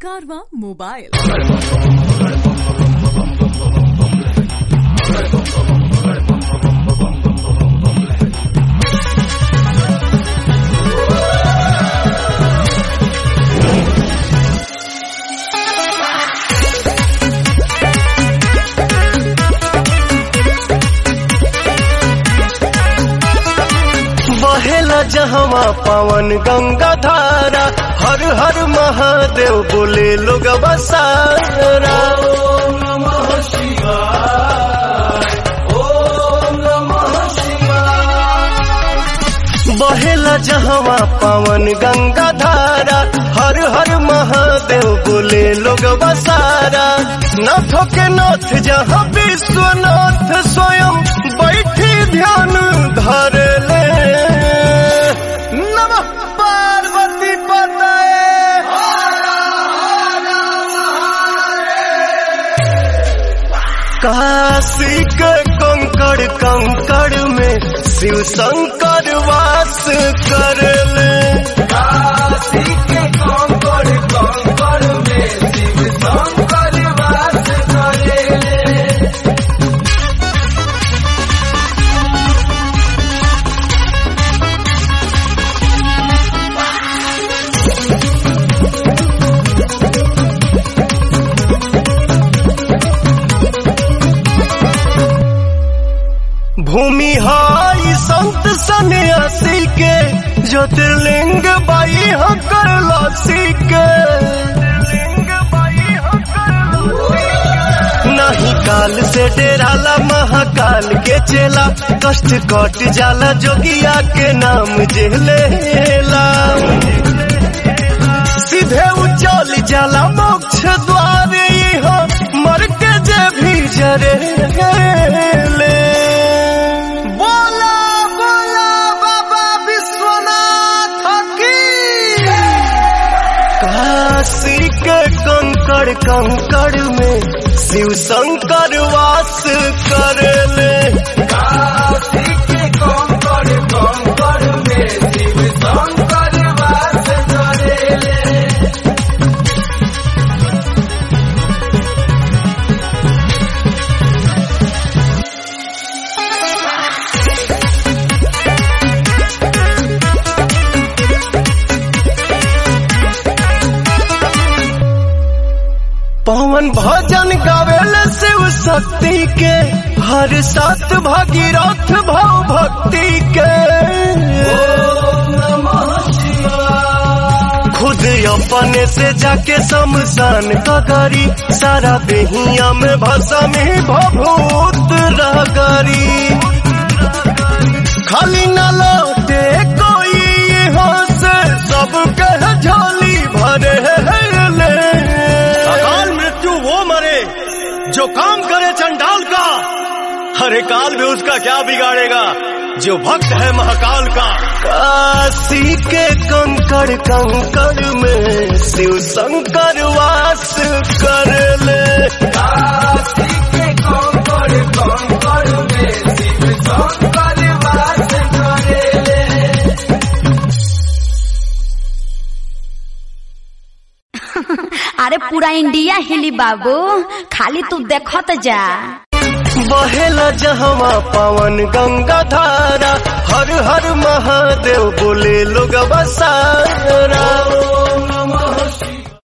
कारवा मोबाइल बहेला जहवा पवन गंगा धारा हर हर महादेव बोले लोग बसारा बहेला जहवा पवन गंगा धारा हर हर महादेव बोले लोग बसारा नाथों के नाथ जहाँ विश्वनाथ स्वयं बैठी ध्यान धर ले नमः पार्वती पतये काशी के कंकड़ कंकड़ में शिव शंकर वास कर ले काशी के कंकड़ कंकड़ में शिव शंकर वास कर ले भूमि हाई संत सन्यासी के ज्योतिर्लिंग बाई हकर लसी के नहीं काल से डेराला महाकाल के चेला कष्ट कट जाला जोगिया के नाम जेलेला सीधे उचल जाला मोक्ष द्वार हो मर के जे भी जरे ले बोला बोला बाबा विश्वनाथ की काशी के कंकड़ कंकड़ में शिव शंकर वास कर ले काशी के कंकड़ कंकड़ में शिव शंकर वास कर ले पवन भजन गावेल शिव शक्ति के हर सात भागीरथ भाव भक्ति के खुद अपने से जाके शमशान का करी सारा बेहिया में भसा में भभूत रगरी खाली न लौटे कोई यहाँ से सब कह झोली भरे ले अकाल मृत्यु वो मरे जो काम करे चंडाल का हरे काल भी उसका क्या बिगाड़ेगा जो भक्त है महाकाल का काशी के कंकड़ कंकड़ में शिव शंकर वास कर ले काशी के कंकड़ कंकड़ में शिव शंकर वास कर ले अरे पूरा इंडिया हिली बाबू खाली तू देखत जा बहेला जहवा पवन गंगा धारा हर हर महादेव बोले लोग बसारा